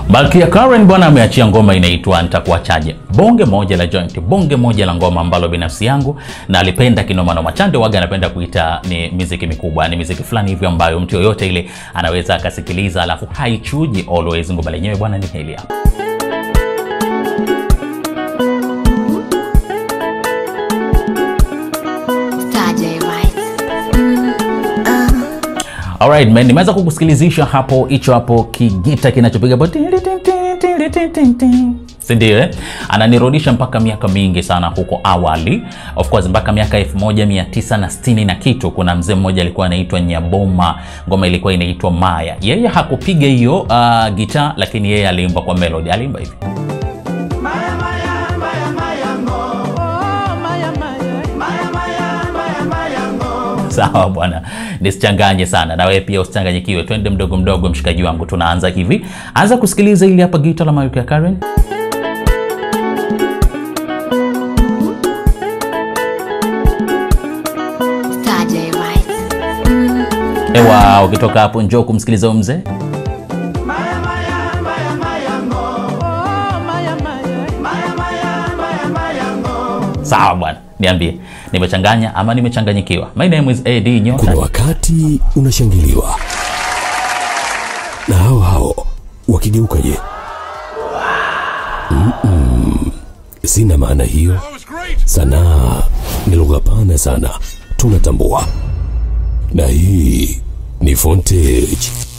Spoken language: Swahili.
Malkia Karen bwana ameachia ngoma inaitwa Nitakuachaje. Bonge moja la joint, bonge moja la ngoma ambalo binafsi yangu na alipenda kinoma noma. Chande waga anapenda kuita ni miziki mikubwa, ni miziki fulani hivyo ambayo mtu yoyote ile anaweza akasikiliza, alafu haichuji always. Ngoma lenyewe bwana ni hili hapa. Alright man, nimeweza kukusikilizisha hapo hicho hapo kigita kinachopiga hapo si ndio eh? Ananirudisha mpaka miaka mingi sana huko awali, of course mpaka miaka 1960 na kitu. Kuna mzee mmoja alikuwa anaitwa Nyaboma, ngoma ilikuwa inaitwa Maya. Yeye hakupiga hiyo uh, gitaa, lakini yeye aliimba kwa melody, aliimba hivi Maya, maya, maya, maya, ngo. Maya, maya, maya, maya, ngo. Sawa bwana, nisichanganye sana na wewe pia usichanganyikiwe. Twende mdogo mdogo, mshikaji wangu, tunaanza hivi. Anza kusikiliza ili hapa gita la Malkia Karen. Ewa, ukitoka hapo njoo kumsikiliza huyu mzee. Maya, maya, maya, maya, ngo. Maya, maya, maya, maya, ngo. Sawa bwana, niambie nimechanganya ama nimechanganyikiwa? My name is AD Nyota. Kuna wakati unashangiliwa na hao hao wakigeuka, je? Mm-mm. Sina maana hiyo. Sanaa ni lugha pana sana, tunatambua, na hii ni Fontage.